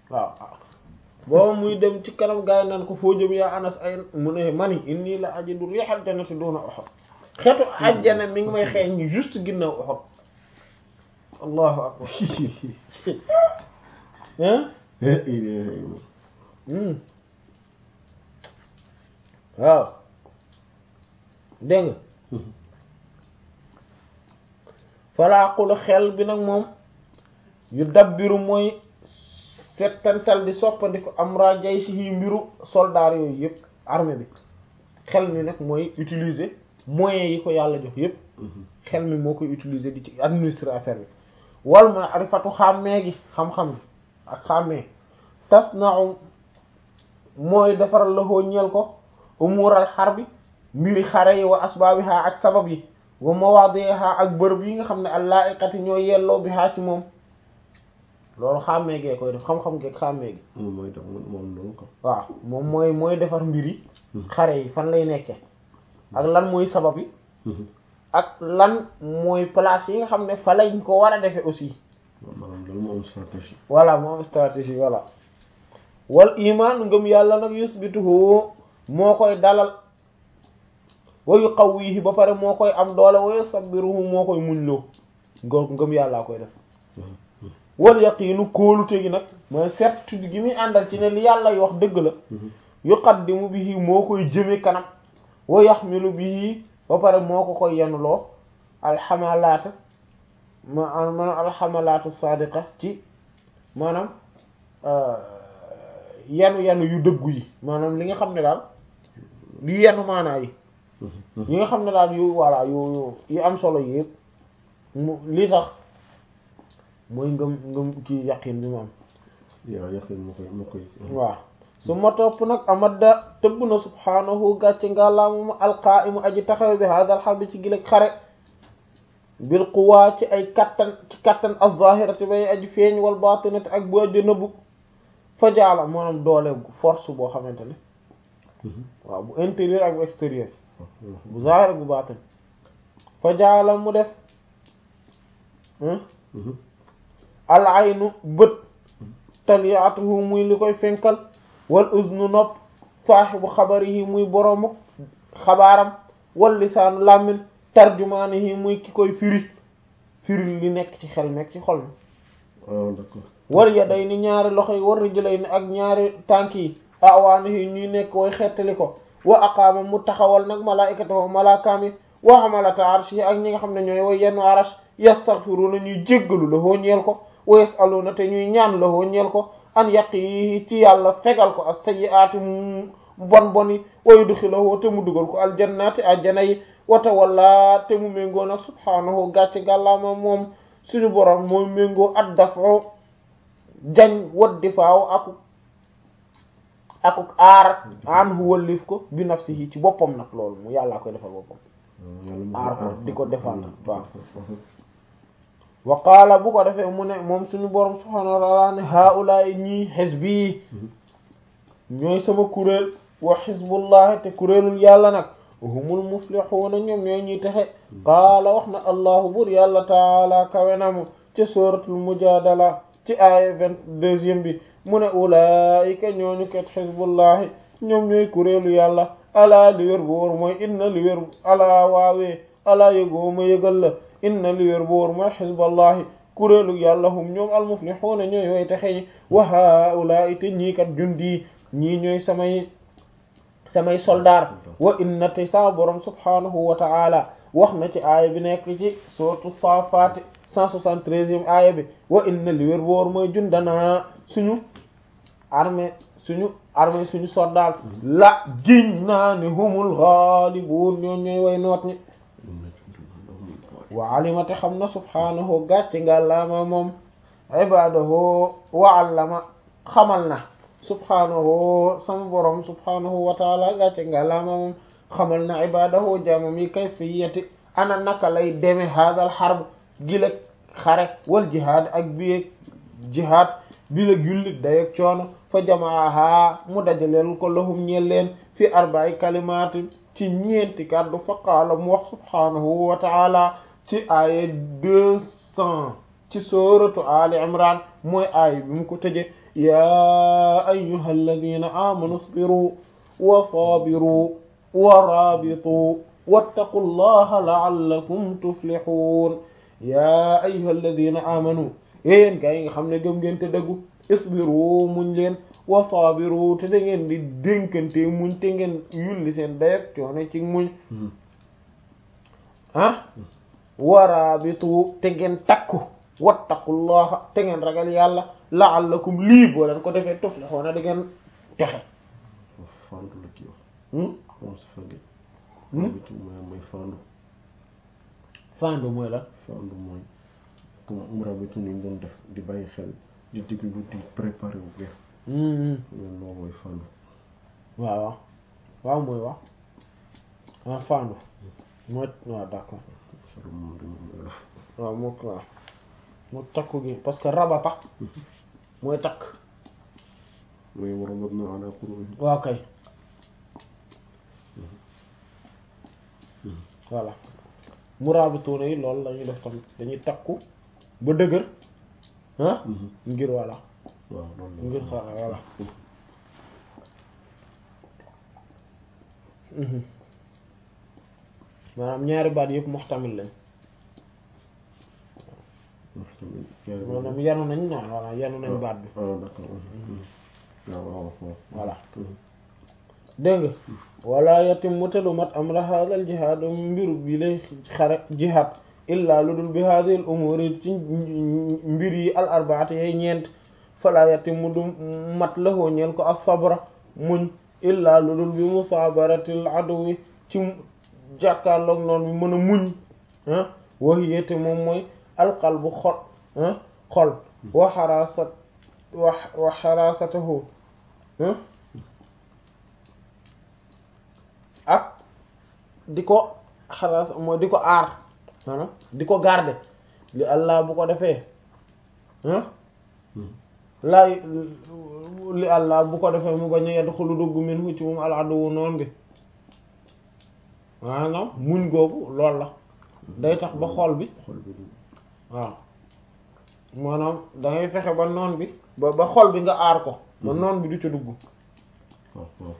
waaw booba muy dem ci kanam gaay naan ko foo jëm yaa anas ay mu ne mani inni la ajidu rihal jannati duna Uhud xetu ajjana mi ngi may xeeñ ñu juste ginnaaw Uhud allahu akbar hein waaw dégg nga falaaqulu xel bi nag moom yu dabbiru mooy settantal di soppandiku amra jayshi yi mbiru soldaar yooyu yëpp armée bi xel mi nag mooy utiliser moyens yi ko yàlla jox yëpp xel mi moo koy utiliser di ci administrer affaire bi wal ma arifatu xàmmee gi xam-xam gi ak xàmmee tas nau mooy defaral la hoo ñeel ko umural xar bi mbiri xare yi wa asbaabiha ak sabab yi wa mawaadiha ak bërëb yi nga xam ne allaa'iqati ñoo yelloo bi haa ci moom loolu xàmmee gee koy def xam-xam geeg xàmmee gi mooy tax moom loolu ko waaw moom mooy mooy defar mbir yi xare yi fan lay nekke ak lan mooy sabab yi ak lan mooy place yi nga xam ne fa lañ ko war a defe aussi maanaam loolu moo am stratégie voilà moo am stratégie voilà wal iman ngëm yàlla nag yusbituhu moo koy dalal wa yuqawwihi ba pare moo koy am doole wa yusabbiruhu moo koy muñloo ngëm ngëm yàllaa koy def wal yaqiinu kóolute gi nag mooy certitude gi muy àndal ci ne li yàlla wax dëgg la yuqaddimu bihi moo koy jëme kanam wa yaxmilu bihi ba pare moo ko koy yenuloo alxamalaata ma maanaam alxamalaatu sadiqa ci maanaam yenu yenu yu dëggu yi maanaam li nga xam ne daal li yenu maanaa yi yi nga xam ne daal yu voilà yu yu am solo yi yëpp mu li tax mooy ngëm ngëm kii yaqin bi mu am yaa yaqin moo koy moo koy waaw su ma topp nag amadda tëbb na subhaanahu gàcce ngàllaamuma alqaa'imu aji taxaw bi hadal xar bi ci gileg xare bil quwaa ci ay kattan ci kattan az-zahirati bay aji feeñ wal baatinati ak bu aji nëbbu fa jaala maanaam doole force boo xamante ne waaw bu intérieur ak bu extérieur bu zahir ak bu baatin fa jaala mu def al aynu bët taliyaatuhu muy li koy fenkal wal uznu nopp saaxibu xabarihi muy boroomu xabaaram wal lisaanu làmmin tarjumaanihi muy ki koy firi firi li nekk ci xel nekk ci xol mi ah d'accord wal yaday ni ñaari loxo yi war rijlay ni ak ñaari tànk yi awaanihi ñuy nekk way xettali ko wa aqaama mu taxawal nag malaikatahu malaakaam yi wa hamalata arshi ak ñi nga xam ne ñooy way yenn arash yastaghfiruna ñuy jéggalu la hoo ñeel ko wa yasaluna te ñuy ñaan la hoo ñeel ko an yaqi ci yàlla fegal ko as-sayyi'ati mu bon bon yi wa yudkhilahu te mu dugal ko aljannati ajjana yi wata walla te mu méngoo nag subhaanahu gàcce gàllaama moom suñu borom mooy méngoo at dafo jañ wat difaaw akuk akuk aar an hu wallif ko bi nafsihi ci boppam nag loolu mu yàllaa koy defal boppam aar ko di ko défendre waaw wa qaala bu ko defee mu ne moom suñu borom subhaanahu wa ta'ala ne haulaay ñii xisbi ñooy sama kuréel wa xisbullahi te kuréelul yàlla nag humul muflixuuna ñoom ñooy ñuy texe qaala wax na allahu bur yàlla taala kawenamu ci suratul mujadala ci aaya vingt-deuxième bi mu ne ulaayika ñooñu kat xisbullahi ñoom ñooy kuréelu yàlla alaa li wér bu wóor mooy inna li wér alaa waawee alaa yëgooma yëgal la inna li wér bu wóor mooy xisballahi kuréelu yàlla hum ñoom almuflixuuna ñooy way texe ñi wa haulaai te ñii kat jundi ñii ñooy samay samay soldaar wa inna te sa borom subhanahu wa ta'ala wax na ci aaya bi nekk ci sourate Safaat 173e aaya bi wa inna li wér boor mooy jundanaa suñu armée suñu armée suñu soldaar la giñ naa ne humul ghalibun ñoo ñooy way noot ñi wa alimate xam na subhanahu gàcce nga laama moom ibadahu wa allama xamal na subhaanahu sama borom subhaanahu wa taala gàcce nga laama moom xamal na ibadahu jaamam yi kayfiyati ana naka lay deme haadal xarb gileg xare wal jihaad ak bieg jihaad bileg yullit dayeg coono fa jamaaha mu dajaleel ko lahum ñeel leen fi arba'i kalimatin ci ñeenti kàddu fa qaala mu wax subhaanahu wa taala ci aaya deux cent ci sooratu ali imran mooy aay bi mu ko tëje yaa ayyuha alladina amanu isbiru wa sabiru wa rabitu wattaqu llaha la'allakum tuflihun yaa ayyuha alladina amanu yéen gaa yi nga xam ne gëm ngeen te dëggu isbiru muñ leen wa sabiru te da ngeen di dénkante muñ te ngeen yulli seen dayeg coono ci muñ ah waraabitu te ngeen takku wattaqullaha te ngeen ragal yàlla la'allakum lii boo leen ko defee tuflihuna da ngeen texe fandu la kii wax hmm moom sa fage rabitu mooy mooy fandu fandu mooy la fandu mooy comme um rabitu ni ñu doon def di bàyyi xel di déglu di préparer wu bien hmm loolu loolu mooy fandu waaw waaw waaw mooy wax ah fandu mooy waaw d'accord solo moom dañu def waaw moo ko waaw moo takku gi parce que rabata mooy takk mooy warabatna ala qulubihim waaw kay voilà murabituuna yi loolu la ñuy def tamit dañuy takku ba dëgër ah ngir voilà waaw loolu la ngir xara voilà Mhm. maanaam ñaari baat yëpp muxtamil lañ wax tamit ñaari baat maanaam yanu nañ ñaan voilà yanu nañ baat bi ah d'accord waaw waaw waaw voilà dégg nga wala yatimmu te du mat amra hadal jihaad mbiru bi lay xare jihaad illa lu dul bi hadhihi al umuri ci mbir yi al arbaati yay ñeent fala yatimmu du mat lahoo ñeel ko as sabra muñ illa lu dul bi musaabaratil aduwi ci jàkkaarloog noonu bi mën a muñ ah wahiyate moom mooy alqalbu xol ah xol wa xarasat wa wa xarasatahu ah ak di ko xaras mooy di ko aar maanaam di ko garder li Allah bu ko defee ah laay li Allah bu ko defee mu bañ a yedd xulu dugg min hu ci moom al aduwu noon bi maanaam muñ googu lool la day tax ba xol bi xol bi du waaw maanaam da ngay fexe ba noon bi ba ba xol bi nga aar ko ba noon bi du ca dugg waaw waaw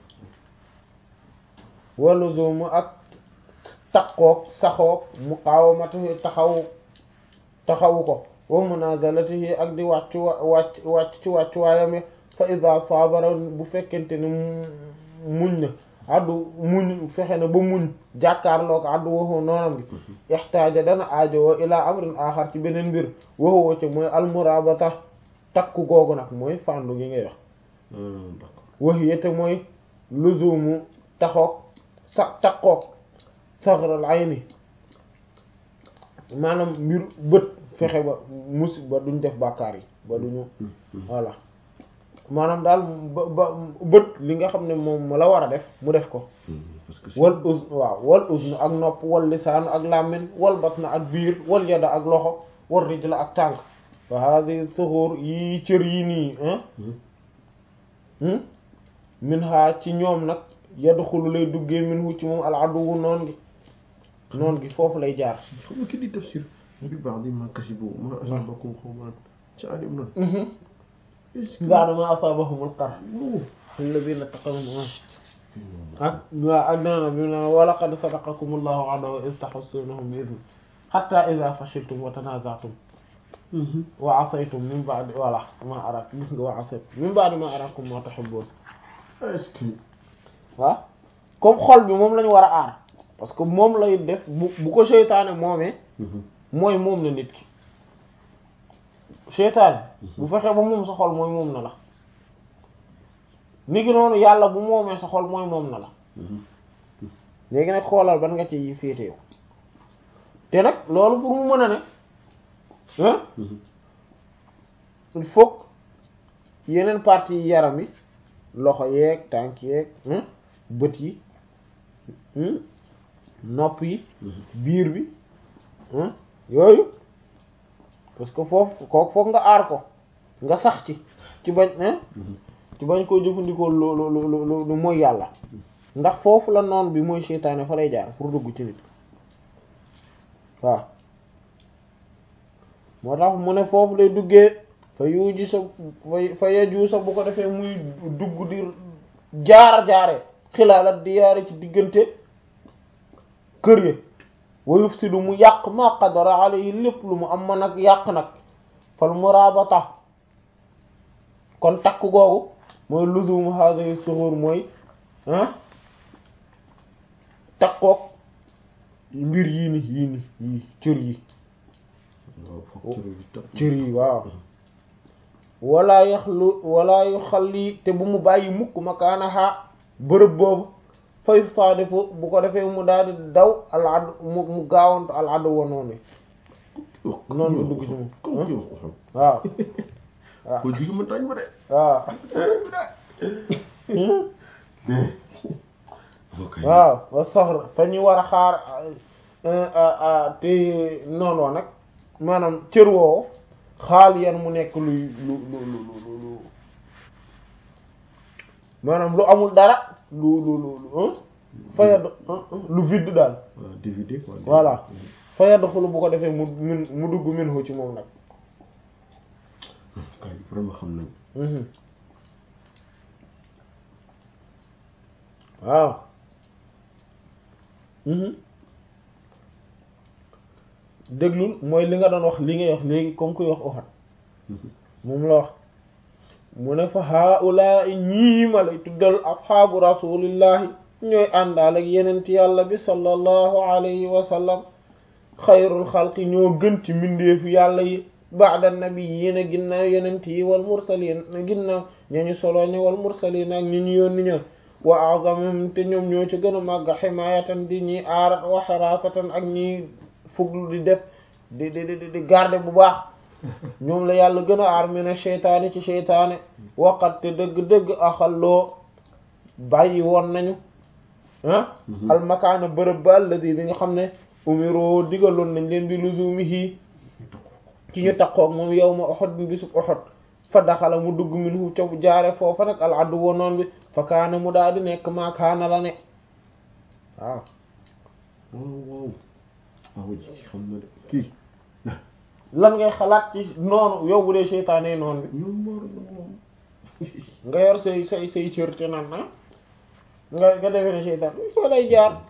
waluzumu ak taqoog saxoog muqawamatihi taxaw taxawu ko wa munazalatihi ak di wàcc wa wàcc wàcc ci wàcc waayam fa ida sabara bu fekkente ne muñ na addu muñ fexe na ba muñ jàkkaarloo ko addu waxoo noonam gi ixtaaja dana aajowoo ilaa amrin axar ci beneen mbir waxoo ca mooy almurabata takku googu nag mooy fàndu gi ngay wax d'accord wax yete mooy luzumu taxoog sa takkoog saxaral ayni maanaam mbir bët fexe ba mus ba duñ def bàkkaar yi ba duñu voilà maanaam daal ba ba bët li nga xam ne moom la war a def mu def ko parce que wal uz waaw wal uzn ak nopp wal lisaanu ak làmmiñ wal batna ak biir wal yada ak loxo wal rijla ak tànk wa hadi suxur yi cër yi nii hein min ha ci ñoom nag yadxulu lay duggee min hu ci moom al aduwu noon gi noon gi foofu lay jaar xam nga ki di tafsir bi baax di ma kasibu ma asabakum xawman ci alim na ba'da ma asabahumul qarh alladhina taqaw ak waaw ak dana bi na wa laqad sadaqakumullahu wa'dahu iz tahussunahum bi idni hatta idha fashiltum wa tanaza'tum wa asaytum min ba'di wala ma arak gis nga wa asaytum min ba'di ma arakum ma tuhibbun est-ce que waaw comme xol bi moom lañu war a aar parce que moom lay def bu bu ko seytaane moomee mooy moom na nit ki seytaane bu fexee ba moom sa xol mooy moom na la ni ki noonu yàlla bu moomee sa xol mooy moom na la léegi nag xoolal ban nga ci féete yow te nag loolu pour mu mën a ne hein il faut yeneen parties yi yaram yi loxo yeeg tànk yeeg hein bët yi hein nopp yi biir bi hein yooyu parce que foofu kooku foog nga aar ko nga sax ci ci bañ hein ci bañ koo jëfandikoo lu lu lu lu lu mooy yàlla ndax foofu la noon bi mooy seytaane fa lay jaar pour dugg ci nit waaw moo tax mu ne foofu lay duggee fa yuuji sa fa yaju sa bu ko defee muy dugg di jaar jaare xilaalat di yaare ci diggante kër yi wa yufsidu mu yàq ma qadara alayhi lépp lu mu am ma nag yàq nag fal murabata kon takk googu mooy luzum hadhihi suhur mooy ah takkook mbir yii ni yii ni yii cër yi cër yi waaw wala yaxlu wala yu xalli te bu mu bàyyi mukk makaanaha bërëb boobu fay saadifu bu ko defee mu daal di daw al ad mu mu gaawantu al adu wa noonu noonu bi dugg ci moom waaw waaw ko jigi mën tañ ba de waaw waaw wa soxla fa ñu war a xaar te noonu wa nag maanaam cër woowu xaal yan mu nekk luy lu lu lu lu lu maanaam lu amul dara lu lu lu lu fayad lu vide daal waaw dividé quoi voilà fayad xulu bu ko defee mu min mu dugg min hu ci moom nag kay vraiment xam nañ waaw déglul mooy li nga doon wax li ngay wax léegi comme kuy wax uxat moom la wax mu ne fa haula ñii ma lay tuddal asxaabu rasulillahi ñooy àndaal ak yenent yàlla bi sallallahu alayhi wa sallam xayrul xalqi ñoo gën ci mbindeefu yàlla yi ba'da nabiyyiina ginnaaw yenent yi wal mursaliin ginnaaw ñañu solo ñi wal mursaliin ak ñi ñu yónni ñoon wa a'zamum te ñoom ñoo ci gën a màgg ximaayatan di ñi aarat wa xaraasatan ak ñi fuglu di def di di di di garde bu baax ñoom la yàlla gën a aar mina seytaane ci seytaane waqat te dëgg-dëgg axalloo bàyyi woon nañu ah almakaana bërëb ba alladi bi nga xam ne umiroo digaloon nañ leen bi luzumihi ci ñu taqoog moom yawma Uhud bi bisub Uhud fa daxala mu dugg minhu ca jaare foofa nag al addu wonoon bi fa kaana mu daal di nekk maa kaana la ne waaw waaw waaw waaw ji xam na de kii lan ngay xalaat ci noonu yow bu dee seytaane noonu bi ñoom moor moom nga yor say say say cër te naan ah nga nga defee ne seytaan foo lay jaar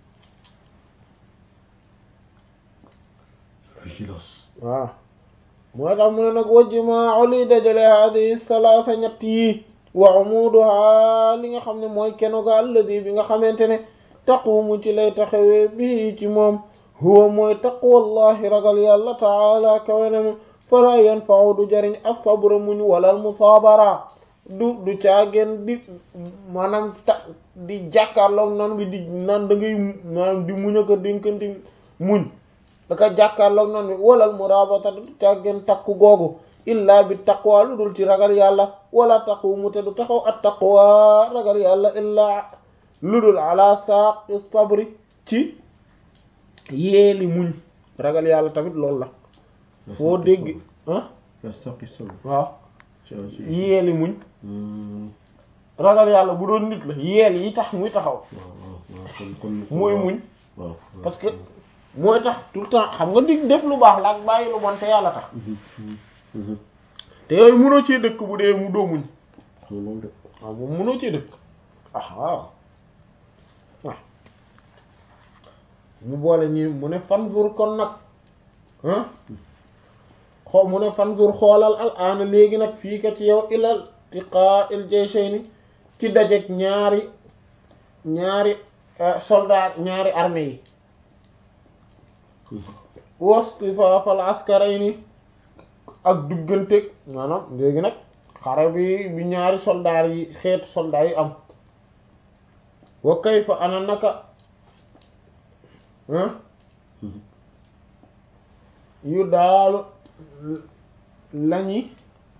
vigilance waaw moo tax mu ne nag wajjumaa li dajale hadihi salaasa ñett yi wa umuduha li nga xam ne mooy kenoga alladi bi nga xamante ne taqumu ci lay taxawee bii ci moom huwa mooy taqwallahi ragal yàlla taala kawenam fala yanfa'u du jariñ as-sabr muñ walal musaabara du du caageen di maanaam ta di jàkkaarloog nan bi di naan da ngay maanaam di muñ aka dénkanti muñ daka jàkkaarloog nan bi walal murabata du caageen takku googu illa bi taqwa lu dul ci ragal yàlla wala taqumu te du taxaw at taqwa ragal yàlla illa lu dul ala saaqi sabri ci yeeli muñ ragal yàlla tamit loolu la foo dégg ah yastaqi sabr waaw ci ci yeeli muñ Hmm, ragal yàlla bu doon nit la yeel yi tax muy taxaw waaw waaw waaw kon kon mooy waaw, muñ waaw waaw. parce que mooy tax tout le temps xam nga dig def lu baax la ak bàyyi lu bon te yàlla tax Mhm, mhm, mhm. te yooyu mënoo cee dëkk bu dee mu doo muñ xam nga loolu de waaw moom mënoo cee dëkk ah waaw waaw mu boole ñi mu ne fanzur kon nag ah xoo mu ne fanzur xoolal al aana léegi nag fii ka ci yow ilal tiqaa il jayshayni ci dajeg ñaari ñaari soldat ñaari armée yi wastifaafal askarayni ak duggante maanaam léegi nag xare bi bi ñaari soldaar yi xeetu soldaar yi am wa kayfa ana naka ah Mhm. yu daalu lañuy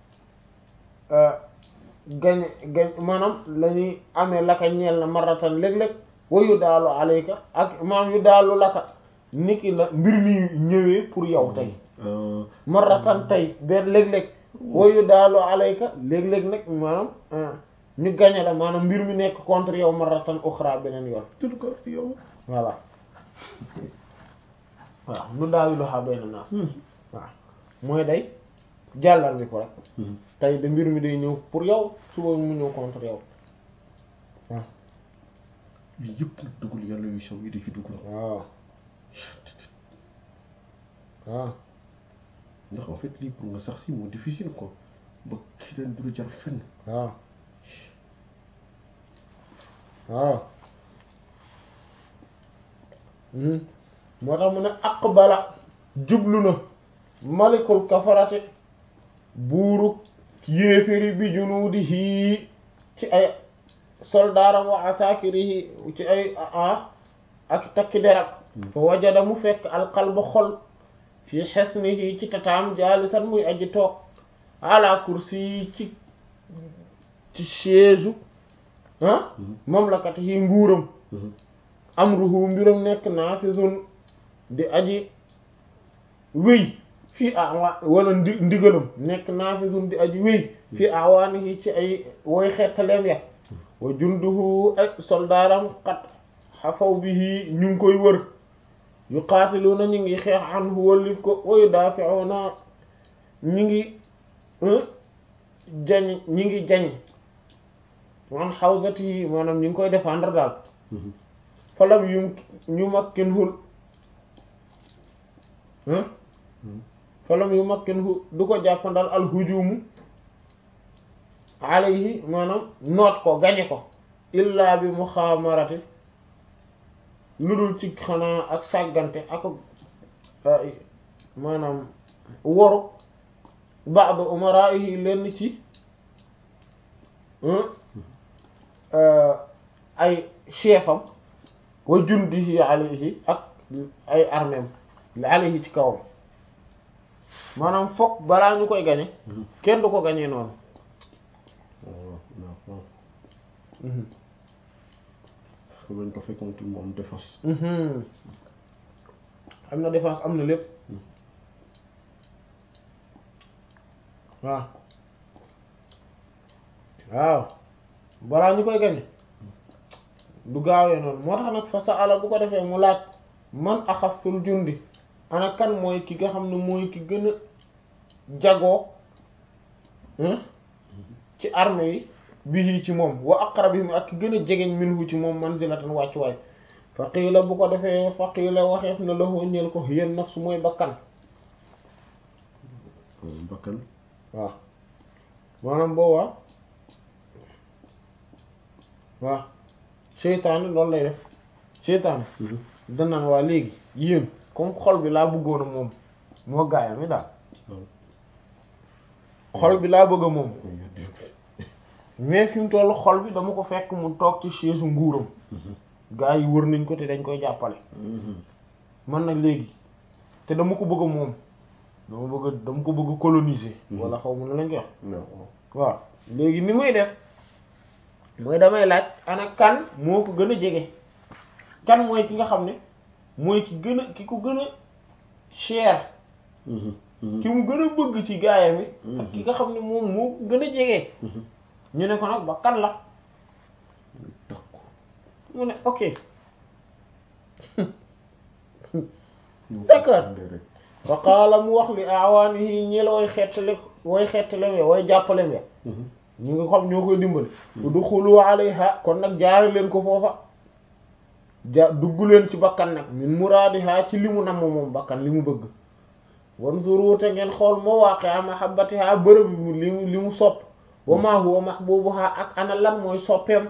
gañ gañ maanaam lañuy amee laka ñeel na maratan léeg-léeg wa yu daalu alayka ak maanaam yu daalu laka niki la mbir mi ñëwee pour yow tey Ah, maratan tey benn léeg-léeg wa yu daalu alayka léeg-léeg nag maanaam ah, ñu gañe la maanaam mbir mi nekk contre yow maratan uxra beneen yoon tout cas fi yow. voilà waaw nu daawilu xa benn naas Hmm. waaw mooy day jàllar bi ko rek tey de mbir mi day ñëw pour yow suba mu ñëw contre yow waaw lii yëpp nag dugul yàlla yu sew yi di ci dugg na waaw waaw ndax en fait lii pour nga sax si moo difficile quoi ba kii leen du la jar fenn waaw waaw moo tax mu ne aqbala jublu na malikul kafarate buuru yéeféri bi junuudihi ci ay soldaaram wa asakirihi ci ay a ak takki deram fa wajada mu fekk alqalba xol fi xesnihi ci tataam jaalisan muy aji toog ala kursi ci ci chaise ah mamlakatihi nguuram amruhu mbiram nekk naafizun di aji wéy fii awa wala ndi ndigalam nekk naafizun di aji wéy fii awaanihi ci ay woy xettaleem ya wa junduhu ay soldaaram xat xafaw bihi ñu ngi koy wër yu qaatiluuna ñu ngi xeex anhu wallif ko wa yudaafi'uuna ñu ngi jañ ñi ngi jañ an hawzatihi maanaam ñu ngi koy défendre daal falam yu ñu makkin hul falam yu makkin hu du ko jàppandal al hujumu alayhi maanaam noot ko gañe ko illa bi muxaamarati lu dul ci xanaa ak sàggante ak maanaam woru ba'd umara'ihi lenn ci ay chefam wa jundihi alayhi ak ay armeem alayhi ci kawam maanaam fokk balaa ñu koy gañe kenn du ko gañee noonu waaw xam nañ ko fekkoon mu am défense am na défense am na lépp waaw waaw balaa ñu koy gañe du gaawee noonu moo tax nag fa sa ala bu ko defee mu laaj man axasul jundi ana kan mooy ki nga xam ne mooy ki gën a jagoo ci armée yi bii ci moom wa aqrabihim ak ki gën a jegeñ minhu ci moom manzilatan wàccuwaay fa qiila bu ko defee fa qiila waxeef na lahu ñeel ko yéen nafsu mooy bakkan bakkan waaw maanaam boobaa waaw seytaane loolu lay def seytaane danaan waa léegi yéen comme xol bi laa bëggoon a moom moo gaayam mi daal xol bi laa bëgg a moom mais fi mu toll xol bi dama ko fekk mu toog ci chaise nguuram gaa yi wër nañ ko te dañ koy jàppale man nag léegi te dama ko bëgg a moom dama bëgg a dama ko bëgg a coloniser wala xaw ma ne lañ koy wax waaw léegi ni muy def mooy damay laaj ana kan moo ko gën a jege kan mooy ki nga xam ne mooy ki gën a ki ko gën a cher ki mu gën a bëgg ci gaayam yi ak ki nga xam ne moom moo ko gën a jege ñu ne ko nag ba kan la mu ne ok d'accord fa qaala mu wax li awaanihi ñi la way xettale way xettalem ya way jàppalem ya ñu ngi xam ñoo koy dimbali udxulu alayha kon nag jaare leen ko foofa ja dugg leen ci bakkan nag min muraadiha ci li mu namm moom bakkan li mu bëgg wanzuru te ngeen xool mawaaqi'a mahabbatiha bërëb bi li mu li mu sopp wa ma huwa mahbubuha ak ana lan mooy soppeem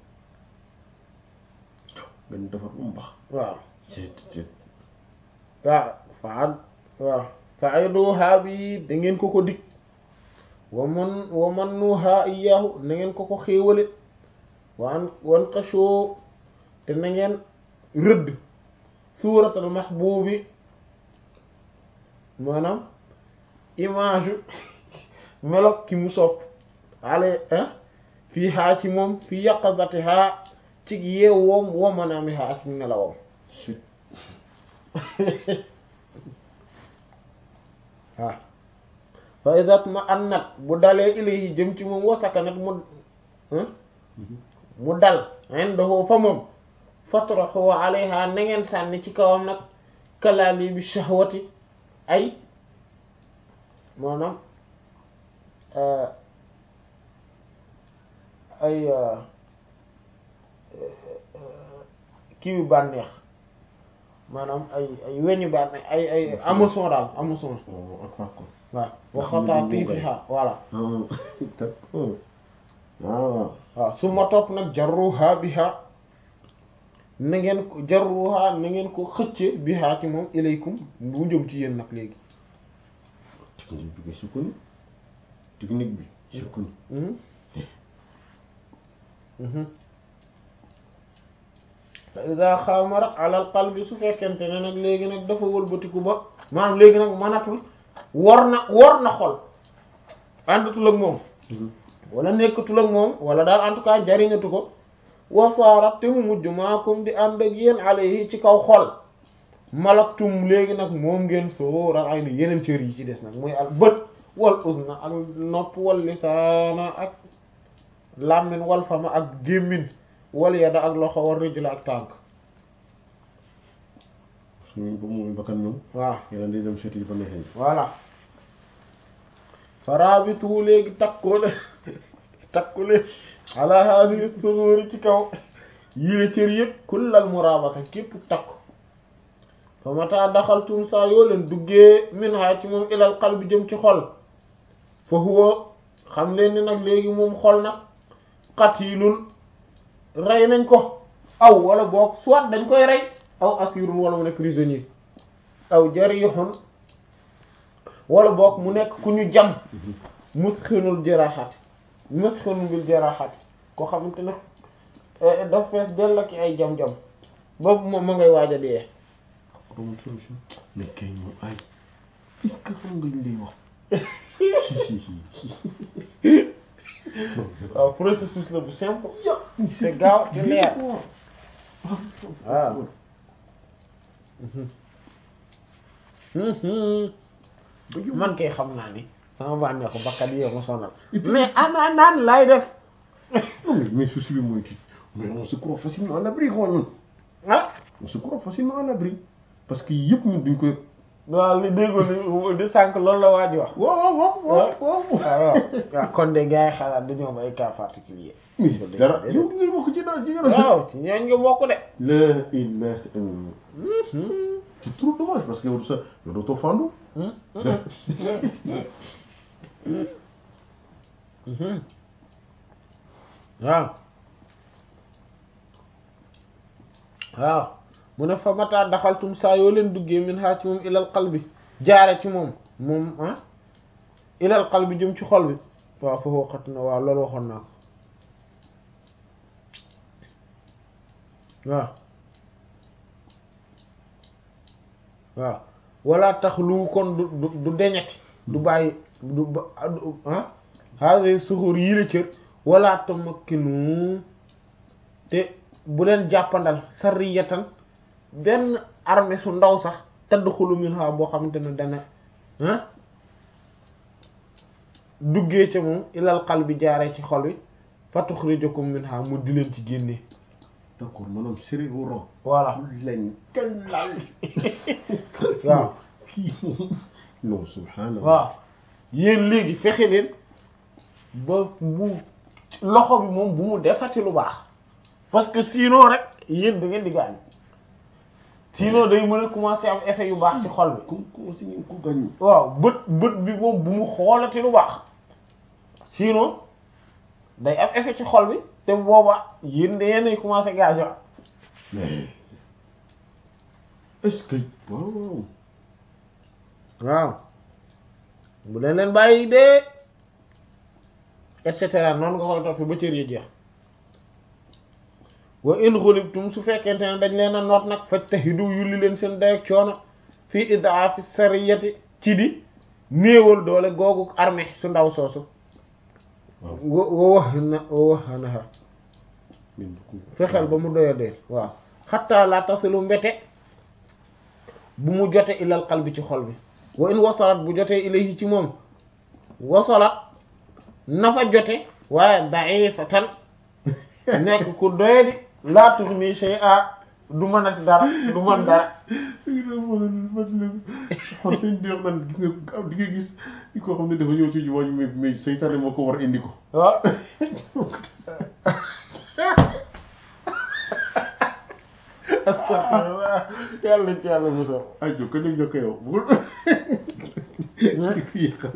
ngeen defar bu mu baax waaw ceet ceet waaw fa waaw fa ayduha bi da ngeen ko ko dig wa man wa man nuha iyahu na ngeen ko ko xéewale waan wan xashoo te na ngeen rëdd suuratal mahbubi maanaam image melok ki mu sopp ale fii haa ci moom fi yaqazati haa ci yeewoom wa manaami haa ak nelawam waaw fa idat ma annat bu dalee ilayhi jëm ci moom wa sakanat mu mu dal indahu fa moom fatrahu alayha na ngeen sànni ci kawam nag kalaali bi shahwati ay maanaam ay kii yu bànneex maanaam ay ay weñu bànneex ay ay hameçon daal hameçon Oh, ak Paco. waaw waxataa fiha voilà Ah, d'accord. Ah, waaw su ma topp nag jarruha biha na ngeen ko jarruha na ngeen ko xëcce biha ci moom ilaykum bu jëm ci yéen nag léegi technique bi nga sukkandiku. technique bi sukkandiku. Mhm. Mhm. fa ida xaamarat ala al qalbi su fekkente ne nag léegi nag dafa wëlbatiku ba maanaam léegi nag mënatul war na war na xol àndatul ak moom wala nekkatul ak moom wala daal en tout cas jariñatu ko wasaarat te mu mujj maakum di ànd ak yéen alayhi ci kaw xol malaktum léegi nag moom ngeen sóoral ay ni yeneen cër yi ci des nag muy al bët wal uzna ak nopp wal lisaana ak làmmin wal fama ak gémmin wal yada ak loxo wal rijla ak tànk suñu ba mu bakkan ñoom. waaw yàlla day dem seeti ba neexee. voilà farabitu léegi takkoo leen takku leen ala hadhihi sughuri ci kaw yile cër yëpp kullal murabata képp takku fa mata daxaltum saa yoo leen duggee min ha ci moom ilal qalbi jëm ci xol fa huwa xam leen ni nag léegi moom xol nag qatilun rey nañ ko aw wala boog soit dañ koy rey aw asirun wala mu nekk prisonnier aw jarihun wala boog mu nekk ku ñu jam musxinul jaraxat musxinul bil jaraxat koo xamante ne daf fees dell ak ay jam-jam boobu moom ma ngay waaj a dee amul solution. mais kay ñu ay. est-ce que xam nga ñu lay wax. waaw processus la bu simple te gaaw te leer waaw man kay xam naa ni sama bànneexu bakkat yee ma sonal mais ana naan laay def Non, mais, mais souci bi mooy kii mais on se croit facilement à l'abri quoi ñun ah on se croit facilement à l'abri parce que yëpp ñun duñ koy waaw li déggoo ni di sànq loolu la waa ji wax waaw waaw waaw waaw waaw waaw kon de gars yi xalaat dañoo am ay cas particulier mais dara yow ngay bokk ci daal ci gën a waaw ci ñooñ nga bokk de la ilaha illallah c'est trop dommage parce que yow sa yow dootoo fandu waaw waaw mu ne fa mata daxaltum saa yoo leen duggee min haa ci moom ilal qalbi jaare ci moom moom ah ilal qalbi jëm ci xol bi waaw foofu waxat na waaw loolu waxoon naa ko waaw waaw wala tax lu kon du du du deñati du bàyyi du ba ah hase suxur yi la cër wala tamakkinu te bu leen jàppandal sariyatan benn armée su ndaw sax tadxulu minha boo xamante ne dana ah duggee ca moom ilal qalbi jaaree ci xol bi fa tuxrijukum minha mu di leen ci génnee d'accord maanaam sérieux au rang voilà lañ kalal waaw kii non subhanallah waaw yéen léegi fexe leen ba bu loxo bi moom bu mu defati lu baax parce que sinon rek yéen da ngeen di gaañ sinon day mën a commencer am effet yu baax ci xol bi ku ku si ngeen ko gàññi waaw bët bët bi moom bu mu xoolati lu baax sinon day am effet ci xol bi te booba yéen da yéenay commencer gaañu mais est-ce que waaw waaw waaw bu leen leen bàyyi dee et cetera noonu nga koy toppee ba cër yi jeex wa in xulibtum su fekkente ne dañ leen a noot nag fajtahidu yulli leen seen dayak coono fii idaafi sariyati ci di néewal doole googu armée su ndaw soosu wa wa wax na wa wax naha fexeel ba mu doya deel waaw xatta la tasilu mbete bu mu jote ilal qalbi ci xol bi wa in wasalat bu jotee ilayhi ci moom wasalat na fa jote waaye da'ifatan nekk ku doyadi laa tughni shay'a du mënati dara du mën dara xool seen di wax naan gis nga di nga gis koo xam ne dafa ñëw ci jumaa ji mais mais seytaane moo ko war indi ko waaw astafirullah yàlla ci yàlla musal ay jokka jóg jokka yow bugul fi yàq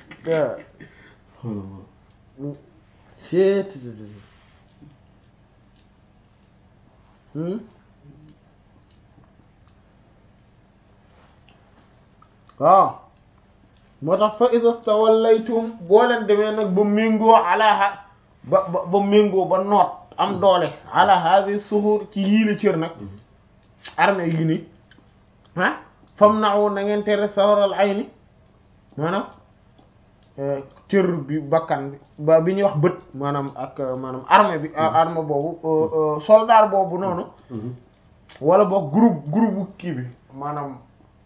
waaw seet waaw moo tax fa iza stawallaytum boo leen demee nag ba méngoo alaha ba ba ba méngoo ba noot am doole ala hadi suhur ci yii la cër nag armée yi ni ah fam naaw na ngeen tere sawaral ay ni maanaam cër bi bakkan bi ba bi ñuy wax bët maanaam ak maanaam armée bi armée boobu soldat boobu noonu wala boog groupe groupe kii bi maanaam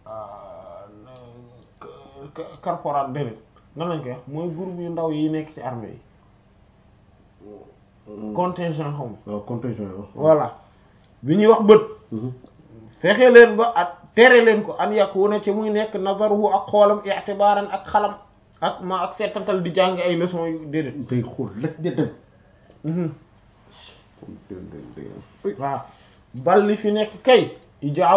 corporal déedéet nan lañ koy wax mooy groupe yu ndaw yi nekk ci armée yi contingent xaw ma waaw contingent waaw voilà bi ñuy wax bët fexe leen ba ak tere leen ko an yakuna ci muy nekk nazaruhu ak xoolam i'tibaran ak xalam ak ma ak seetantal di jàng ay leçons yu déedéet day xool laj de dem waaw bal li fi nekk kay